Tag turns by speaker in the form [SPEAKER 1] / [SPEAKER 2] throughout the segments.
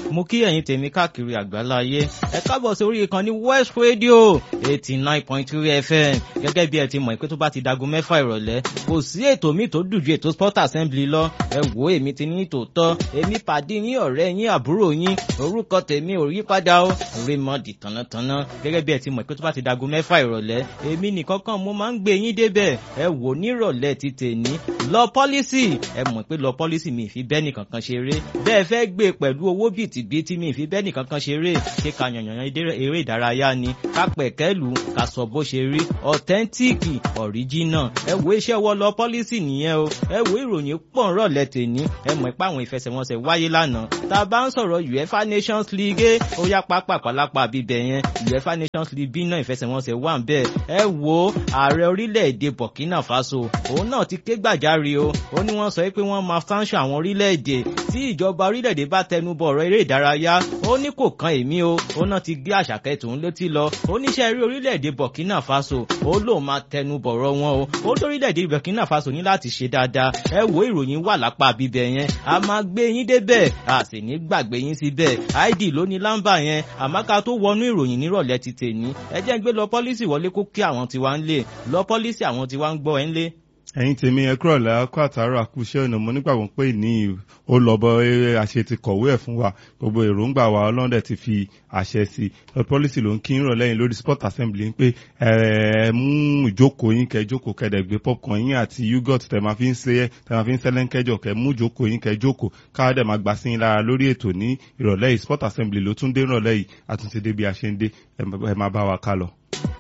[SPEAKER 1] mo kí ẹ̀yin tèmi káàkiri àgbáláyé ẹ káàbọ̀ sí orí ìkànnì West Radio eighty nine point three FM gẹ́gẹ́ bí ẹ ti mọ̀ pé tó bá ti dago mẹ́fà ìrọ̀lẹ́ kò sí ètò mi tó dùn ju ètò sport assembly lọ ẹ wò èmi ti ní tòótọ́ èmi pàdé yín ọ̀rẹ́ yín àbúrò yín orúkọ tèmi ò yí padà ó Raymond tànàtànà gẹ́gẹ́ bí ẹ ti mọ̀ pé tó bá ti dago mẹ́fà ìrọ̀lẹ́ èmi nìkan kan mo máa ń gbé yín débẹ̀ ẹ wò nírọ̀lẹ́ ti tèní lọ pọ́lísì ẹ mọ̀ pé lọ pọ́lísì mi ìfi bẹ́ẹ̀ nìkan kan ṣeré bẹ́ẹ̀ fẹ́ gbé pẹ̀lú owó bìtìbìtì mi ìfi bẹ́ẹ̀ nìkan kan ṣeré ṣé ká yànyàn eré ìdárayá ni ká pẹ̀kẹ́lù ká sọ bó ṣe rí ọ̀tẹ́ntíìkì ọ̀ríjínà ẹ wo iṣẹ́ wọ lọ pọ́lísì nìyẹn o ẹ wo ìròyìn pọ̀ ń rọ̀lẹ́ tèní ẹ mọ̀ pé àwọn ìfẹsẹ̀wọnsẹ̀ wáyé lánàá tá a bá ń sọ̀rọ̀ UEFA Nations League ó yá pápá pálápá bíbẹ̀ yẹn UEFA Nations League bí náà ìfẹsẹ̀wọnsẹ̀ wà ń bẹ̀ ẹ wo ààrẹ orílẹ̀-èdè Burkina Faso òun náà ti ké gbàjarè o ó ní wọ́n sọ pé wọ́n máa sanction àwọn orílẹ̀-èdè tí ìjọba orílẹ̀-èdè bá tẹnu bọ̀ ọ̀rọ̀ eré ìdárayá ó ní kò kan èmi o ó náà ti gbé àṣàkẹ́ tòun létí lọ oníṣẹ́ eré orílẹ̀-èdè Burkina Faso ó lóun máa tẹnu bọ̀rọ̀ wọn o ó lórílẹ̀-èdè Burkina Faso ní láti ṣe dáadáa ẹ wo ìròyìn wà lápá bíbẹ̀ yẹn a máa gbé yín débẹ̀ a sì ní gbàgbé yín síbẹ̀ id ló ní lámbà yẹn àmọ́ ká tó wọnú ìròyìn nírọ̀lẹ́ ti tèní ẹ jẹ́ ń gbé lọ pọ́lísì wọlé kó kí àwọn tiwa ń lè lọ pọ́lísì àwọn tiwa ń gbọ́ ẹ ń lé
[SPEAKER 2] ẹ̀yin tèmi ẹ kúrò lákọ àtàrà àkúṣe ọ̀nà mo nígbàgbọ́ pé ní ó lọ bọ eré àṣẹ ti kọ̀wé ẹ̀ fún wa gbogbo èròǹgbà wa ọlọ́dẹ ti fi àṣẹ sí i pọ́lísì ló ń kí ń rọ̀ lẹ́yìn lórí sport assembly pé ẹ mú ìjókòó yín kẹ jókòó kẹdẹ gbé popcorn yín àti yogurt tẹ máa fi ń ṣe tẹ máa fi ń sẹ́lẹ̀ kẹjọ kẹ mú ìjókòó yín kẹ jókòó káàdẹ̀ máa gbà sí yín lára lórí ètò ní ìrọ̀lẹ́ yìí sport assembly ló tún dé ìrọ̀lẹ́ yìí àtúnṣe dé bí a ṣe ń dé ẹ máa bá wa ká lọ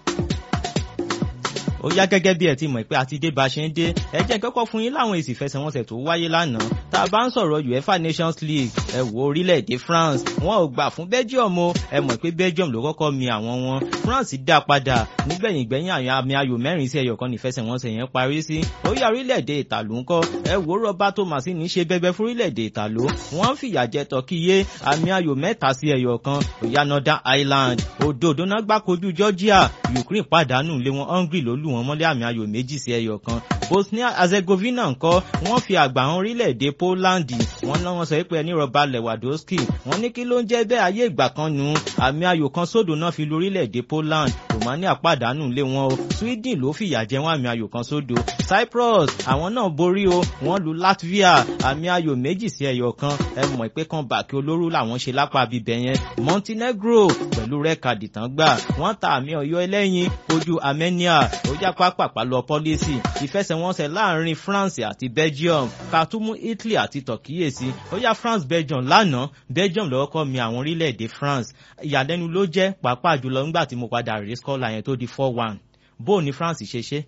[SPEAKER 1] ó yá gẹ́gẹ́ bí ẹ ti mọ̀ pé àti dé bá ṣe ń dé ẹ jẹ́ kọ́kọ́ fún yín láwọn èsì ìfẹsẹ̀wọnsẹ̀ tó wáyé lánàá tá a bá ń sọ̀rọ̀ UEFA Nations League ẹ wo orílẹ̀-èdè France wọn ò gbà fún Belgium o ẹ mọ̀ pé Belgium ló kọ́kọ́ mi àwọn wọn France dá padà nígbẹ̀yìngbẹ̀yìn àwọn àmì ayò mẹ́rin sí ẹyọ kan nífẹsẹ̀wọnsẹ̀ yẹn parí sí ó yá orílẹ̀-èdè Ìtàló ńkọ́ ẹ wo Roberto Mancini ṣe bẹbẹ fún orílẹ̀-èdè Ìtàló wọ́n fìyà jẹ Tọ́kíyé àmì ayò mẹ́ta sí ẹyọ kan ó yá Northern Ireland òdòdó náà gbàkojú Georgia Ukraine pàdánù lé wọn Hungary ló lù wọ́n mọ́lé àmì ayò méjì sí ẹyọ kan Bosnia Herzegovina ńkọ́ wọ́n fi àgbà hàn orílẹ̀-èdè Poland wọ́n náà wọ́n sọ pé ẹni Robert Lewandowski wọ́n ní kí ló ń jẹ́ bẹ́ẹ̀ ayé ìgbà kan nù àmì ayò kan sódò náà fi lu orílẹ̀-èdè Poland Romania pàdánù lé wọn o Sweden ló fìyà jẹ wọn àmì ayò kan sódò Cyprus àwọn náà borí o wọ́n lu Latvia àmì ayò méjì sí ẹyọ kan ẹ mọ̀ pé kan bàkí olóró làwọn ṣe lápá bíbẹ̀ yẹn Montenegro pẹ̀lú rẹ́kàdì tán gbà wọ́n ta àmì ọ̀yọ́ ẹlẹ́yin ojú Armenia ó já pápápá lọ pọ́lísì ìfẹsẹ̀wọnsẹ̀ láàrin France àti Belgium kàtúmù Italy àti Turkey sí ó yá France Belgium lánàá Belgium lọ́wọ́ kọ́ mi àwọn orílẹ̀-èdè France ìyàlẹ́nu ló jẹ́ pàápàá jùlọ nígbà tí mo padà rí skọ́là yẹn tó di four one bó ni France ṣe ṣe.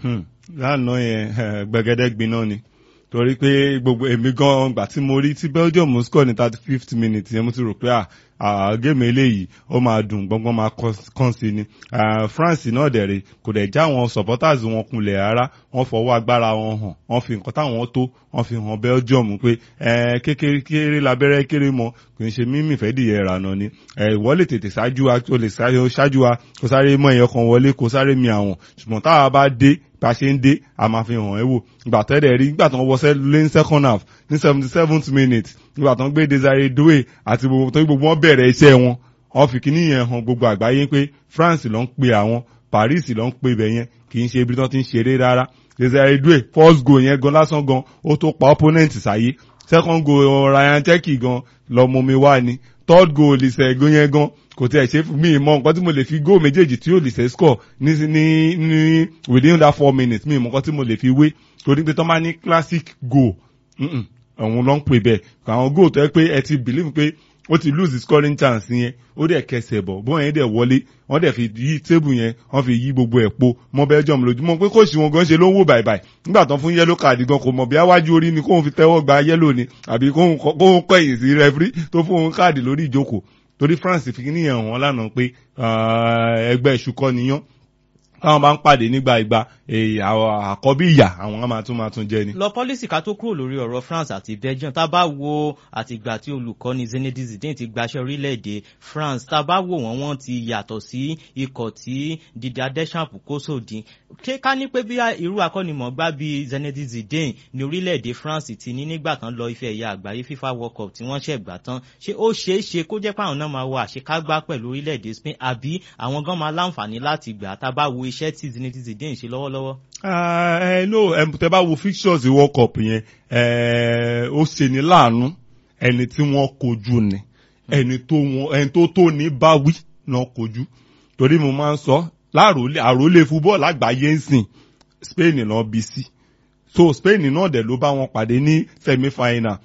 [SPEAKER 2] lánàá yẹn gbẹgẹdẹ gbiná ni torí pé gbogbo èmi gan gbà tí mo rí tí Belgium score ní thirty fifth minute yẹn mo ti rò pé à géèmù eléyìí ó máa dùn gbọ́ngbọ́n máa kàn sí ni France náà dẹ̀rẹ̀ kò dẹ̀ já àwọn supporters wọn kunlẹ̀ rárá wọ́n fọwọ́ agbára wọn hàn wọ́n fi nǹkan táwọn tó wọ́n fi hàn Belgium pé kékeré labẹ́rẹ́ kéré mọ́ kò ń ṣe mímì fẹ́ dìyẹ ìrànà ni ìwọ lè tètè ṣáájú wa tó lè ṣáájú wa kó sáré mọ́ ẹ̀yọ kan wọlé kó sáré mi àwọn ṣùgbọ́n táwa bá dé bá ṣe ń dé a máa fi hàn ẹ́ wò ìgbà tẹ́lẹ̀ rí ìgbà tó ń wọ lane second half ní seventy seventh minute ìgbà tó ń gbé Desire Doué àti gbogbo tó ń gbogbo wọn bẹ̀rẹ̀ iṣẹ́ wọn wọ́n fi kíní yẹn hàn gbogbo àgbáyé pé France ló ń pe àwọn Paris ló ń pe ibẹ̀ yẹn kì í ṣe ibi tó ti ń ṣeré rárá Desire Doué first goal yẹn gan lásán gan ó tó pa opponent sáyé second goal Ryan Cherki gan lọ́mọ mi wá ni third goal ìṣẹ́gun yẹn gan kò tí ẹ ṣe fún mi mọ nǹkan tí mo lè fi góò méjèèjì tí yóò lè ṣe score ní ní ní within that four minutes mi mọ nǹkan tí mo lè fi wé torí pé tó máa ní classic goal àwọn ló ń pè bẹ́ẹ̀ àwọn goal tó yẹ pé ẹ ti believe pé ó ti lose scoring chance yẹn ó dẹ̀ kẹsẹ̀ bọ̀ bọ́n yẹn dẹ̀ wọlé wọ́n dẹ̀ fi yí tébù yẹn wọ́n fi yí gbogbo ẹ̀ po mọ́ Belgium lójúmọ́ pé kóòsì wọn gan ṣe ló ń wò bàìbàì nígbà tán fún yẹ́lò káàdì gan kò mọ̀ bí awájú orí ni kóun fi tẹ́wọ́ gba yẹ́lò ni àbí kóun kọ̀yìn sí rẹ́fírí tó fún òun káàdì lórí ìjókòó torí France fi ní ẹ̀wọ̀n lánàá pé ẹgbẹ́ ìṣúkọ́ niyán táwọn bá ń pàdé nígbà ìgbà àkọ́bí ìyà àwọn á máa tún máa tún jẹ ni.
[SPEAKER 1] lọ pọ́lísì ká tó kúrò lórí ọ̀rọ̀ France àti Belgium tá a bá wo àtìgbà tí olùkọ́ni Zinedine Zidane ti gbaṣẹ́ orílẹ̀-èdè France tá a bá wò wọ́n wọ́n ti yàtọ̀ sí ikọ̀ tí Didier Deschamps kó sòdì ṣé ká ní pé bí irú akọ́nimọ̀gbá bíi Zinedine Zidane ní orílẹ̀-èdè France ti ní nígbà kan lọ ife ẹ̀yà àgbáyé FIFA World Cup tí wọ́n ṣẹ̀ gbà tán ṣé ó ṣeé ṣe kó jẹ́ pé àwọn náà máa wọ àṣekágbá pẹ̀lú orílẹ̀-èdè Spain àbí àwọn gan máa láǹfààní láti gbà tá a bá wo iṣẹ́ tí Zinedine Zidane ṣe lọ́wọ́lọ́wọ́.
[SPEAKER 2] ẹ no tẹ bá wo fixtures World Cup yẹn ó ṣe ní láàánú ẹni tí wọ́n kojú ni ẹni tó wọn ẹni tó tó ní báwí náà kojú torí mo máa ń sọ láàrólé àrólé fúbọ́ọ̀lù àgbáyé ń sìn Spain náà bí sí so Spain náà dẹ̀ ló bá wọn pàdé ní semi final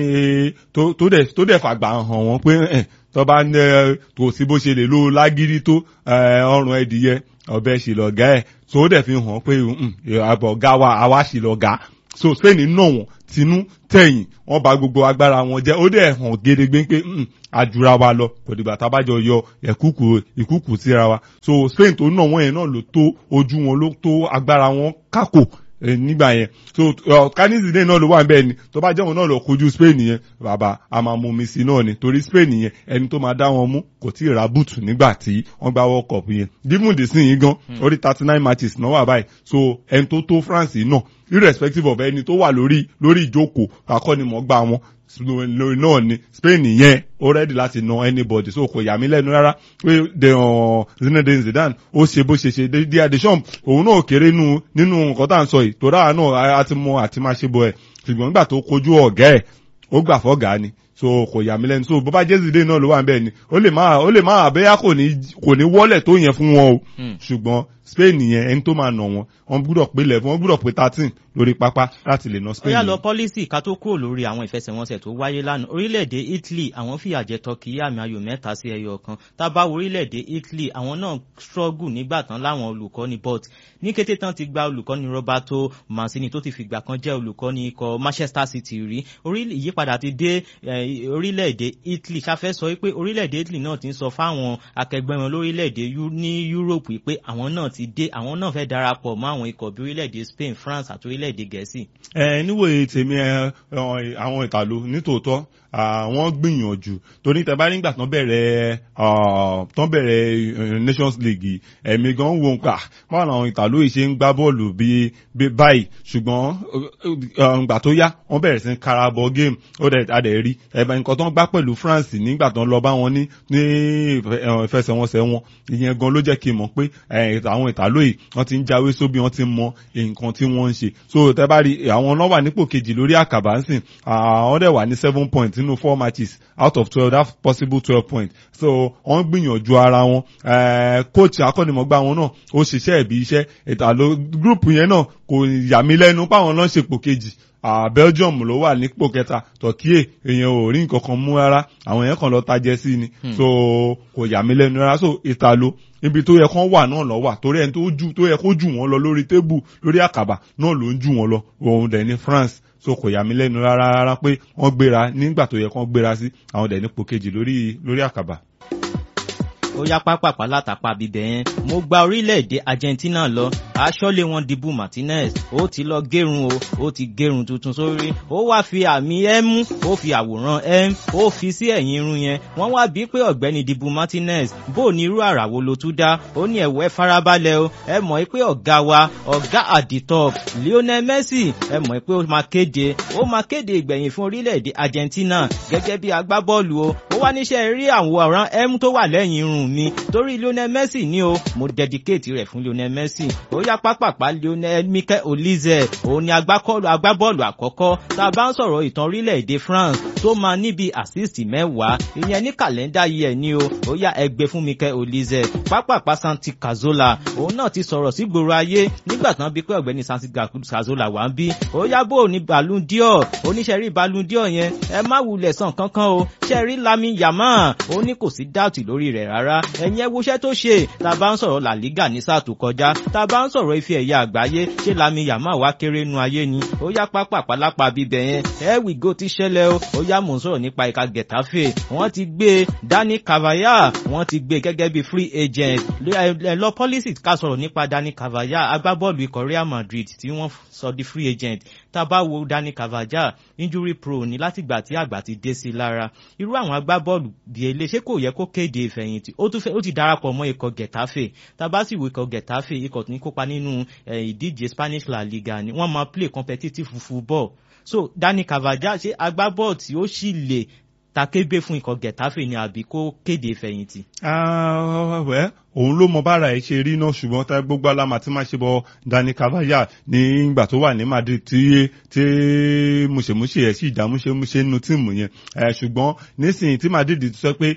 [SPEAKER 2] ní tó dẹ̀ tó dẹ̀ fàgbà hàn wọ́n pé tó bá ní kò sí bó ṣe lè lo lágídí tó ọrùn ẹdìyẹ ọbẹ̀ ṣì lọ̀gá ẹ̀ so ó dẹ̀ fi hàn pé àbọ̀ ọ̀gá wa àwa ṣì lọ̀gá so Spain náà wọ́n tinú tẹ̀yìn wọ́n bà gbogbo agbára wọn jẹ́ ó dẹ̀ hàn gédégbé pé àjùra wa lọ kò dìgbà tá a bá jọ yọ ẹ̀kúkù ìkúkù síra wa so Spain tó náà wọ́n yẹn náà ló tó ojú wọn ló tó agbára wọn kákò nígbà yẹn so kanizide náà ló wà bẹ́ẹ̀ ni tó bá jẹ́ wọn náà lọ kojú Spain yẹn bàbá a máa mú mi sí náà ni torí Spain yẹn ẹni tó máa dá wọn mú kò tí ì ra bùtù nígbà tí wọ́n gba World Cup yẹn dímù dì sí yín gan orí thirty nine matches náà wà báyìí so ẹni tó tó France náà irrespective of ẹni tó wà lórí lórí ìjókòó akọ́nimọ̀ọ́gbà wọn lórí náà ni Spain yẹn ó rẹ́dì láti na anybody so kò yà mí lẹ́nu rárá pé de Zinedine Zidane ó ṣe bó ṣe ṣe Didier Deschamps òun náà kéré nínú nǹkan tá à ń sọ yìí tó dáa náà a ti mọ àti máa ṣe bọ ẹ̀ ṣùgbọ́n nígbà tó kojú ọ̀gá ẹ̀ ó gbà fọ́gà ni so kò yà mí lẹ́nu so bó bá jẹ́ Zidane náà ló wà níbẹ̀ ni ó lè má ó lè má àbẹ́yà kò ní kò ní wọ́lẹ̀ tó yẹn fún wọn o ṣùgbọ́n Spain yẹn ẹni tó máa nà wọn wọn gbúdọ̀ pé eleven wọn gbúdọ̀ pé thirteen lórí pápá láti lè nà Spain.
[SPEAKER 1] ó yà lọ pọ́lísì ká tó kúrò lórí àwọn ìfẹsẹ̀wọnsẹ̀ tó wáyé lánàá orílẹ̀-èdè Italy àwọn fìyà jẹ Turkey àmì ayò mẹ́ta sí ẹyọ kan tá a bá wo orílẹ̀-èdè Italy àwọn náà struggle nígbà tán láwọn olùkọ́ni but ní kété tán ti gba olùkọ́ni Roberto Mancini tó ti fìgbà kan jẹ́ olùkọ́ni ikọ̀ Manchester City rí ìyípadà ti dé orílẹ̀-èdè Italy ṣáfẹ́ sọ pé orílẹ̀-èdè Italy náà ti ń sọ fáwọn akẹgbẹ́ wọn lórílẹ̀-èdè ní Europe pé àwọn náà ti dé àwọn náà fẹ́ darapọ̀ mọ́ àwọn ikọ̀ bí orílẹ̀-èdè Spain France àti orílẹ̀-èdè Gẹ̀ẹ́sì.
[SPEAKER 2] ẹ níwòye tèmi ẹ àwọn ìtàló nítòótọ́ àwọn gbìyànjú torí tẹ bá nígbà tán bẹ̀rẹ̀ tán bẹ̀rẹ̀ Nations League ẹ̀mí gan wo nǹkan báwọn àwọn ìtàló yìí ṣe ń gbá bọ́ọ̀lù bí báyìí ṣùgbọ́n ìgbà tó yá wọ́n bẹ̀rẹ̀ sí ń karabọ̀ game ó dẹ̀ adẹ̀ rí ẹ̀bẹ̀ nǹkan tán gbá pẹ̀lú France nígbà tán lọ bá wọn ní ní ìfẹsẹ̀wọnsẹ̀ wọn ìyẹn gan ló jẹ́ kí n mọ̀ pé àwọn ìtàló yìí wọ́n ti ń jáwé sóbì wọ́n ti ń mọ nǹkan tí wọ́n ń ṣe so tẹ bá rí àwọn náà wà nípò kejì lórí àkàbà ń sìn àwọn dẹ̀ wà ní seven points nínú four matches out of twelve that possible twelve points so wọ́n gbìyànjú ara wọn coach akọ́nimọ̀gbá wọn náà ó ṣiṣẹ́ ẹ̀bí iṣẹ́ ìtàló group yẹn náà kò yà mí lẹ́nu páwọn náà ṣepò kejì Uh, Belgium ló wà nípò kẹta Turkey èèyàn ò rí nǹkan kan mú rárá àwọn èèyàn kan lọ tajẹ sí ni hmm. so kò yà mí lẹ́nu rárá so ìtàló ibi tó yẹ kán wà náà lọ wà torí ẹni tó jù tó yẹ kó jù wọ́n lọ lórí tébù lórí àkàbà náà ló ń jù wọ́n lọ òun dẹ̀ ní France so kò yà mí lẹ́nu rárá rárá pé wọ́n gbéra nígbà tó yẹ kán gbéra sí àwọn dẹ̀ nípò kejì lórí lórí àkàbà
[SPEAKER 1] ó yá pápápá látàpá bíbẹ̀ yẹn mo gba orílẹ̀-èdè Argentina lọ aṣọ́lé wọn Dibu Martinez ó ti lọ gérun o ó ti gérun tuntun sórí ó wá fi àmì M ó fi àwòrán M ó fi sí ẹ̀yìn irun yẹn wọ́n wá bí pé ọ̀gbẹ́ni Dibu Martinez bó ní irú àrà wo ló tún dá ó ní ẹ̀wọ́ ẹ farabalẹ̀ o ẹ mọ̀ pé ọ̀gá wa ọ̀gá àdìtọ̀ Lionel Messi ẹ mọ̀ pé ó máa kéde ó máa kéde ìgbẹ̀yìn fún orílẹ̀-èdè Argentina gẹ́gẹ́ bí agbábọ́ọ̀lù o ó wá níṣẹ́ rí àwòrán M tó wà lẹ́yìn irun mi torí Lionel Messi ni o mo dedicate rẹ̀ fún Lionel Messi ó yá pápápá Lionel Mikel Olize òun ni agbábọ́ọ̀lù àkọ́kọ́ tá a bá ń sọ̀rọ̀ ìtàn orílẹ̀-èdè France tó máa níbi assist mẹ́wàá ìyẹn ní kàlẹ́ndà yìí ẹ̀ ní o ó yá ẹgbẹ́ fún Mikel Olize pápápá Santi Cazorla òun náà ti sọ̀rọ̀ sí gbòòrò ayé nígbà tán bí pé ọ̀gbẹ́ni Santi Cazorla wà ń bí ó yá bó ní Ballon d'Or oníṣẹ́rí Ballon d'Or yẹn ẹ má wulẹ̀ sàn kankan o ṣẹ́rí Lami Yamal ó ní kò sí dáùtì lórí rẹ̀ rárá ẹ̀yin ẹ woṣẹ́ tó ṣe tá a bá ń sọ̀rọ̀ La Liga ní sáà tó kọjá tá a bá ń sọ̀rọ̀ ife ẹ̀yà àgbáyé ṣé lami yàmá wá kéré nu ayé ni ó yá pápá pálápá bíbẹ̀ yẹn ẹ wì gò ti ṣẹlẹ̀ o ó yá mò ń sọ̀rọ̀ nípa ìka getafe wọ́n ti gbé dani cavaya wọ́n ti gbé gẹ́gẹ́ bí free agent ẹ lọ policy ká sọ̀rọ̀ nípa dani cavaya agbábọ́ọ̀lù ikọ̀ real madrid tí wọ́n sọ di free agent tá a bá wo dani cavaya injury pro ní látìgbà tí àgbà ti dé sí lára irú àwọn agbábọ́ọ̀lù bíi ilé ṣé kò yẹ kó kéde ìfẹ̀yìntì ó tún fẹ́ ó ti darapọ̀ mọ́ ikọ̀ getafe tá a bá sì wo ikọ̀ getafe ikọ̀ tó ní kópa nínú ìdíje spanish la liga ni wọ́n máa play competitive football so dani cavaya ṣé agbábọ́ọ̀lù tí ó sì lè takébé fún ikọ̀ getafe ni àbí kó kéde ìfẹ̀yìntì.
[SPEAKER 2] wẹ́ òun ló mọ bára ẹ ṣe rí náà ṣùgbọ́n tá gbogbo alama tí máa ṣe bọ dani cavaya nígbà tó wà ní madrid tí tí mùsèmùsè ẹ sì dá mùsèmùsè nínú tíìmù yẹn ṣùgbọ́n nísìnyí tí madrid ti sọ pé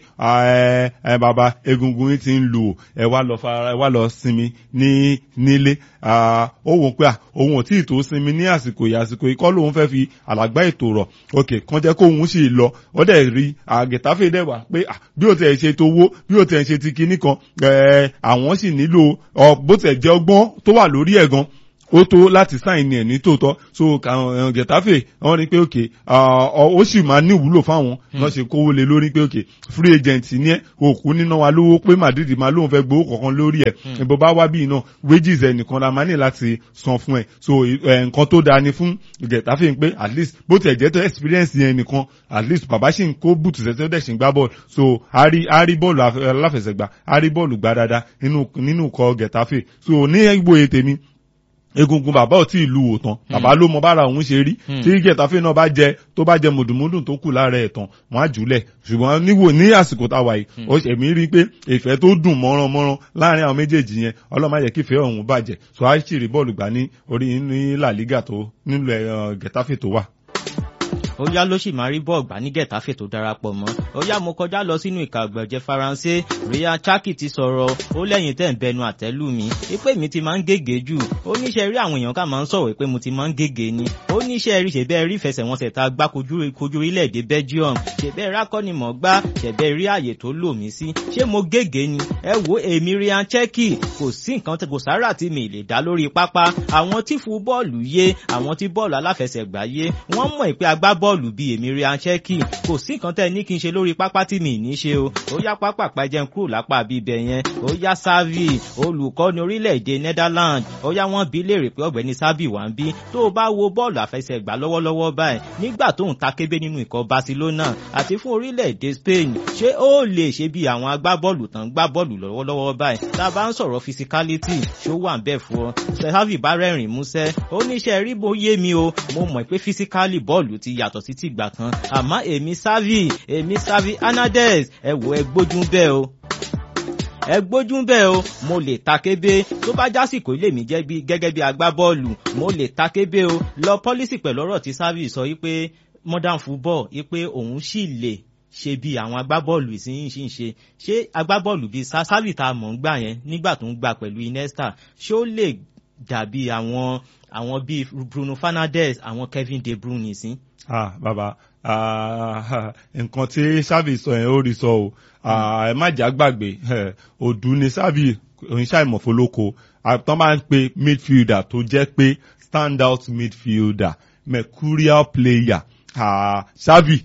[SPEAKER 2] ẹ bàbá egungun yìí ti ń lù ẹ wá lọ fara ẹ wá lọ sinmi ní nílé ó wò pé òun ò tí ì tó sinmi ní àsìkò yìí àsìkò yìí kọ́ lòun fẹ́ fi àlágbá ètò rọ̀ òkè kan jẹ́ kó òun sì lọ ó dẹ̀ rí àgẹ̀táfẹ́ dẹ̀ wá pé bí ó tẹ̀ ṣe tó wó bí ó tẹ̀ ṣe ti kinní kan àwọn sì nílò bó tẹ̀ jẹ́ ọgbọ́n tó wà lórí ẹ̀ gan ó tó láti sáìn ní ẹ̀ ní tòótọ́ so getafe wọ́n rí pé òkè ó sì máa ní ìwúlò fáwọn wọ́n ṣe kówó lé lórí pé òkè free agent ní ẹ̀ òkú níná wa lówó pé madrid máa lóun fẹ́ gbowó kọ̀ọ̀kan lórí ẹ̀ ìbò bá wá bí iná wages ẹ̀ nìkan la máa ní láti san fún ẹ̀ so nǹkan tó dáa ni fún getafe pé at least bó tiẹ̀ jẹ́ tó experience yẹn nìkan at least bàbá sì ń kó bùtù sẹ́sẹ́ dẹ̀ sì ń gbá bọ́ọ̀lù so a rí bọ́ọ̀lù aláfẹsẹ̀gbá a rí bọ́ọ̀lù gbá dáadáa nínú kọ getafe so ní ìgbòye tèmi egungun bàbá ò tí ì lu òtán bàbá ló mọ bára òun ṣe rí tí gẹ̀tàfẹ́ náà bá jẹ tó bá jẹ mùdùmùdùn tó kù lára ẹ̀ tán wọ́n á jùlẹ̀ ṣùgbọ́n níwò ní àsìkò tá a wà yìí ó ṣèmí rí pé ìfẹ́ tó dùn mọ́rán-mọ́rán láàrin àwọn méjèèjì yẹn ọlọ́mọ ayẹ kífẹ́ ọ̀hún bàjẹ́ so á sì rí bọ́ọ̀lù gbà ní orí ní La Liga tó nílò gẹ̀tàfẹ́ tó wà
[SPEAKER 1] ó yá ló sì máa rí bọ́ọ̀ gbà ní gẹ̀táfè tó darapọ̀ mọ́ ó yá mo kọjá lọ sínú ìka àgbẹ̀jẹ̀ faransé ria chaki ti sọ̀rọ̀ ó lẹ́yìn tẹ̀ ń bẹnu àtẹ́lù mi pé mi ti máa ń gègé jù ó níṣẹ́ rí àwọn èèyàn ká máa ń sọ̀rọ̀ pé mo ti máa ń gègé ni ó níṣẹ́ rí ṣẹ̀bẹ́ rí ìfẹsẹ̀wọnsẹ̀ tá a gbá kojú orílẹ̀-èdè belgium ṣẹ̀bẹ́ rákọ́nimọ̀ gbá ṣẹ̀bẹ́ rí àyè tó lò mí sí ṣé mo gègé ni ẹ wo èmi ria chaki kò sí nǹkan kò sára tí mi lè dá lórí pápá àwọn tí fún bọ́ọ̀lù yé àwọn tí bọ́ọ̀lù aláfẹsẹ̀gbá yé wọ́n mọ̀ pé agbá bọ́ọ̀lù bíi èmi rí anṣẹ́kì kò sí nǹkan tẹ́ ní kí n ṣe lórí pápá tí mi ní ṣe o ó yá pápá pàjẹ́ kúrò lápá bíbẹ̀ yẹn ó yá sáfì olùkọ́ni orílẹ̀-èdè Netherlands ó yá wọ́n bí léèrè pé ọ̀gbẹ́ni sábì wà ń bí tó o bá wo bọ́ọ̀lù àfẹsẹ̀gbá lọ́wọ́lọ́wọ́ báyìí nígbà tó ń ta kébé nínú ikọ̀ Barcelona àti fún orílẹ̀-èdè Spain ṣé ó lè ṣe bí àwọn agbábọ́ọ̀lù tán gbá bọ́ọ̀lù lọ́wọ́lọ́wọ́ báyìí tá a bá ń sọ̀rọ̀ physicality ṣó wà ń bẹ̀ fún ọ sáfì bá rẹ́rìn músẹ́ ó níṣẹ́ rí bó yé mi o mo mọ̀ pé physically bọ́ọ̀lù ti yàtọ̀ sí ti ìgbà kan àmọ́ èmi sáfì èmi sáfì Hernandez ẹ wò ẹ gbójú bẹ́ẹ̀ o ẹ gbójú bẹ́ẹ̀ o mo lè ta kébé tó bá jásìkò ilé mi jẹ́ bí gẹ́gẹ́ bí agbábọ́ọ̀lù mo lè ta kébé o lọ pọ́lísì pẹ̀lú ọ̀rọ̀ tí sáfì sọ yí pé modern football yí pé òun sì lè ṣe bí àwọn agbábọ́ọ̀lù ìsinyìí ṣì ń ṣe ṣé agbábọ́ọ̀lù bíi sáfì tá a mọ̀ ń gbà yẹn nígbà tó ń gbà pẹ̀lú Iniesta ṣé ó lè dàbí àwọn àwọn bíi Bruno Fernandes àwọn Kevin De Bruyne sí.
[SPEAKER 2] ah bàbá nǹkan tí sábì sọ yẹn ó rí sọ o ẹ má jà gbàgbé òdù ni sábì oníṣàìmọ̀fólókò tán máa ń pe midfielder tó jẹ́ pé stand out midfielder mercurial player sábì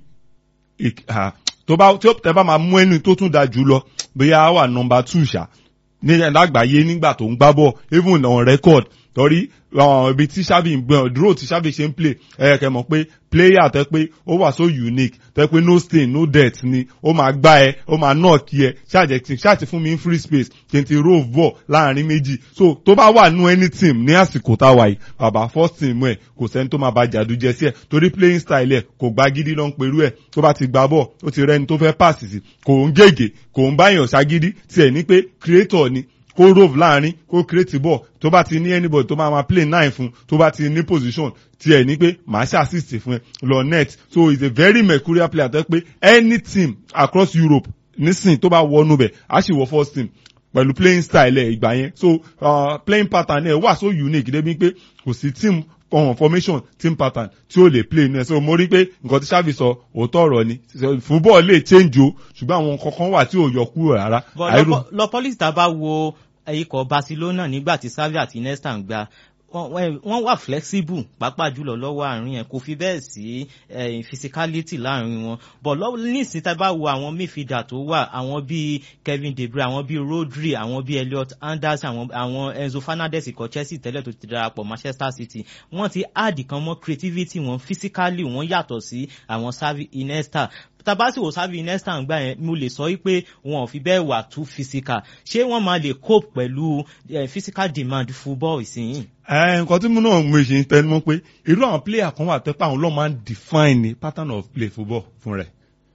[SPEAKER 2] tó bá tẹ bá máa mú ẹni tó tún da jù lọ bóyá wà nọ́mbà two ṣá ní lágbàáyé nígbà tó ń gbá bọ̀ even on record torí ibi tí sábì ń gbọ́n dúró tí sábì ṣe ń play ẹ kẹ́ mọ̀ pé player tẹ́ pé ó wà so unique tẹ́ pé no stain no dirt ni ó máa gbá ẹ ó máa knock ẹ ṣáàjẹ ṣáàtì fún mi free space kí n ti rove ball láàrin méjì so tó bá wà nú any team ní àsìkò táwa yìí bàbá first team ẹ kò sẹ́ni tó máa ba jàdújẹ sí ẹ torí playing style ẹ kò gba gidi ló ń perú ẹ tó bá ti gba ball ó ti rẹni tó fẹ́ pass sí kò ń gègé kò ń báyàn ṣagídí tiẹ̀ ní pé creator ni kó rove láàrin kó create ball tó bá ti ní anybody tó máa ma play nine fún tó bá ti ní position tiẹ̀ ní pé màá ṣe assist fún ẹ lọ net so he is a very mercurial player tó pé any team across Europe nísìn tó bá wọnú bẹ̀ á sì wọ first team pẹ̀lú playing style ẹ̀ ìgbà yẹn so uh, playing pattern ẹ̀ wà so unique débi pé kò sí team ọ̀hún formation team pattern tí ó lè play inú ẹ̀ so mo rí pé nǹkan tí Xavi sọ òótọ́ ọ̀rọ̀ ni football lè change o ṣùgbọ́n àwọn kankan wà tí ò yọ kúrò rárá.
[SPEAKER 1] lọ pọ́lísì tá a bá wo ikọ̀ Barcelona nígbà tí Xavi àti Iniesta ń gba wọ́n wà flexible pàápàá jùlọ lọ́wọ́ àárín yẹn kò fi bẹ́ẹ̀ sí physicality láàrin wọn but lọ́wọ́ nísìnyí tá a bá wo àwọn midfielder tó wà àwọn bíi Kevin De Bruyne àwọn bíi Rodri àwọn bíi Elliot Anderson àwọn àwọn Enzo Fernandez ikọ̀ Chelsea tẹ́lẹ̀ tó ti darapọ̀ Manchester City wọ́n ti add kan mọ́ creativity wọn physically wọ́n yàtọ̀ sí àwọn Xavi Iniesta tabasi wo Xavi Iniesta ń gbà yẹn mo lè sọ wípé wọn ò fi bẹ́ẹ̀ wà too physical ṣé wọ́n máa lè cope pẹ̀lú physical demand football ìsinyìí.
[SPEAKER 2] ẹ nǹkan tí mo náà mo ṣe ń tẹnu mọ́ pé irú àwọn player kan wà tẹ́pẹ́ àwọn lọ́ọ́ máa ń define pattern of play football fún rẹ̀.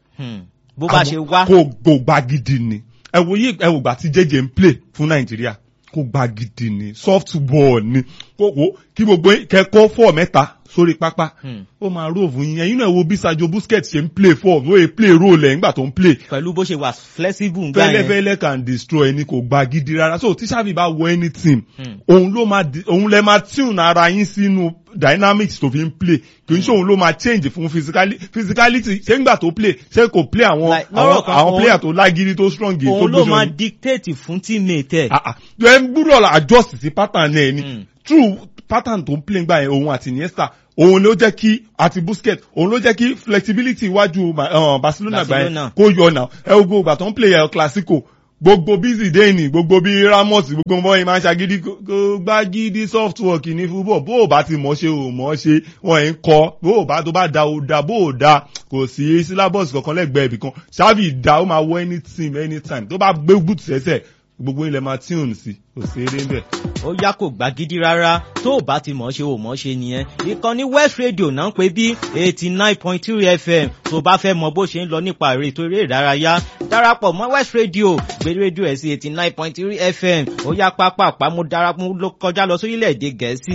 [SPEAKER 1] bó bá ṣe wá.
[SPEAKER 2] kò kò gba gidi ni ẹ wo yí ẹ wò gbà tí jẹjẹ ń play fún Nàìjíríà kò gba gidi ni soft ball ni kò wò kí gbogbo kẹ́kọ̀ọ́ fọ́ mẹ́ta sórí pápá ó máa róòfù yín ẹ̀yin náà wo bí Sergio Busquets ṣe ń play for ó yẹ play role ẹ̀ nígbà tó ń play.
[SPEAKER 1] pẹ̀lú bó ṣe wà flexible gbà yẹn.
[SPEAKER 2] fẹ́lẹ́fẹ́lẹ́ can destroy ẹni kò gba gidi rárá so tí Xavi bá wọ any team òun ló máa òun lẹ máa tune ara yín sínú dynamics tó fi ń play kì í ṣe òun ló máa change fún physicality ṣé ńgbà tó play ṣé kò play àwọn àwọn player tó lágídí tó strong yìí tó
[SPEAKER 1] òun ló máa dictate fún teammate ẹ̀.
[SPEAKER 2] ẹ gbúdọ̀ adjust sí pattern ẹ̀ ni true pattern tó ń play gbà yẹn òun àti Iniesta òun ló jẹ́ kí àti Busquets òun ló jẹ́ kí flexibility iwájú uh, Barcelona gbà yẹn kó yọ náà ẹ gbogbo ìgbà tó ń play El Clasico gbogbo busy day ni gbogbo bí Ramos gbogbo ọmọ yìí máa ń ṣàgídí gbá gidi soft work ní football bó o bá ti mọ̀ ṣe o mọ̀ ṣe wọ́n ń kọ́ bó o bá tó bá da o da bó o da kò sí syllabus kankan lẹ́gbẹ̀ẹ́ ibì kan Xavi da ó máa wọ any team anytime tó bá gbé boot sẹ́sẹ̀ gbogbo ilẹ̀ máa tune sí kò sí eré ń bẹ̀.
[SPEAKER 1] ó yá kò gbá gidi rárá tó o bá ti mọ̀ ṣe o mọ̀ ṣe nìyẹn ìkànnì West Radio náà ń pè bí eighty nine point three FM tó bá fẹ́ mọ bó ṣe ń lọ nípa èrè ètò eré ìdárayá darapọ̀ mọ́ West Radio gbé rédíò ẹ̀ sí eighty nine point three FM ó yá pápá àpamọ́ darapọ̀ kọjá lọ sórílẹ̀-èdè Gẹ̀ẹ́sì.